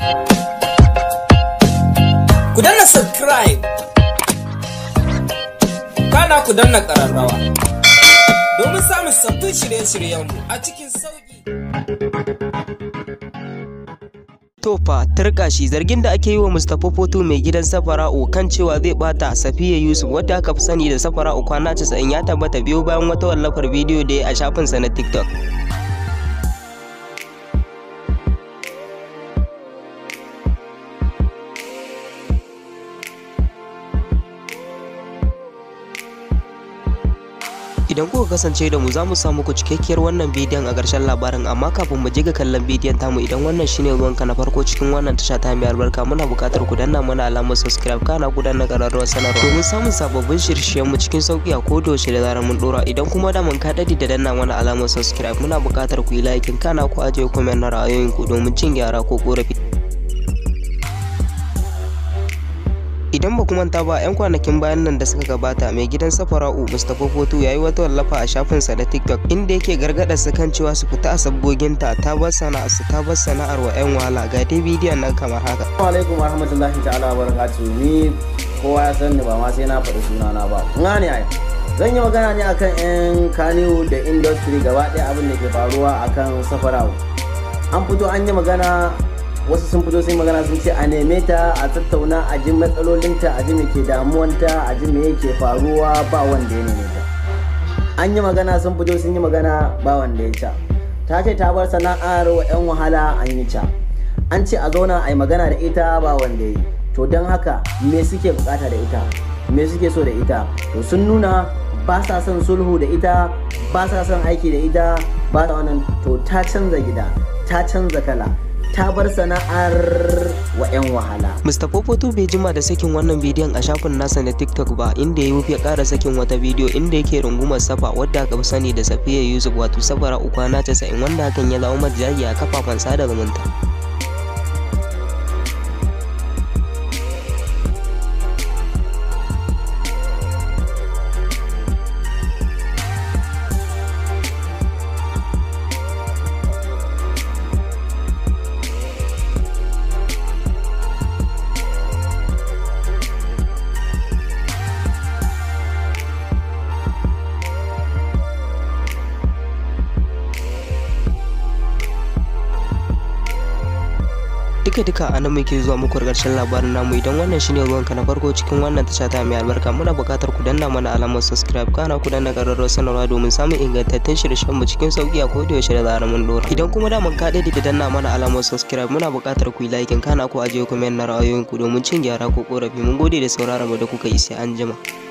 Ku danna subscribe. Kana ku danna ƙararrawa. Domin samun sabbin shirye-shiryenmu a cikin sauƙi. Tofa turka shi zargin da ake yi wa Mustapha Foto mai gidan Safara'u kan cewa zai bata Safiya Yusuf wadda aka fi sani da Safara'u kwana 90 ya tabbata biyo bayan wata wallafar bidiyo da ya a shafinsa na TikTok. Idan kuka kasance da mu za mu samu ku cikakkiyar wannan bidiyon a ƙarshen labarin amma kafin mu je ga kallon bidiyon tamu idan wannan shine ruwanka na farko cikin wannan tasha ta mai albarka muna buƙatar ku danna mana alamar subscribe kana ku danna ƙararrawar sanarwa domin samun sababbin shirye mu cikin sauƙi a kodayaushe da zarar mun dora idan kuma da mun ka dadi da danna mana alamar subscribe muna buƙatar ku yi like kana ku ajiye comment na ra'ayoyinku domin cin gyara ko ƙorafi. idan ba manta ba 'yan kwanakin bayan nan da suka gabata mai gidan safara'u mustapha foto ya yi wata wallafa a shafinsa na tiktok inda yake gargada su kan cewa su fita a sabgoginta ta bar sana'ar su ta bar sana'ar wa 'yan wahala ga dai bidiyon nan kamar haka Assalamu alaikum warahmatullahi ta'ala wa barakatuh ni kowa ya san ni ba ma sai na faɗi sunana ba nga ne ai zan yi magana ne akan 'yan kaniwu da industry gaba ɗaya abin da ke faruwa akan safara'u an fito an yi magana wasu sun fito sun magana sun ce a neme ta a tattauna a ji matsalolinta a ji me ke damuwanta a ji me yake faruwa ba wanda ya neme ta an yi magana sun fito sun yi magana ba wanda ya ca ta ce ta bar sana'ar wa 'yan wahala an yi ca an ce a zauna a yi magana da ita ba wanda ya yi to don haka me suke bukata da ita me suke so da ita to sun nuna ba sa son sulhu da ita ba sa son aiki da ita ba sa wannan to ta canza gida ta canza kala ta bar sana'ar wa 'yan wahala. Mustapha Foto bai jima da sakin wannan bidiyon a shafin nasa na TikTok ba inda ya ya ƙara sakin wata bidiyo inda yake rungumar safa wadda aka fi sani da Safiya Yusuf wato safara ukwana 90 wanda hakan ya zama majaji a kafafen sada zumunta. duka duka a nan muke zuwa muku karshen labarin namu idan wannan shine ruwanka na farko cikin wannan tasha ta mai albarka muna buƙatar ku danna mana alamar subscribe kana ku danna ƙararrawar sanarwa domin samun ingantattun shirye mu cikin sauki a koda yaushe da zarar mun dora idan kuma da mun ka da danna mana alamar subscribe muna buƙatar ku yi like kana ku ajiye comment na ra'ayoyinku domin cin gyara ko korafi mun gode da sauraron mu da kuka yi sai an jima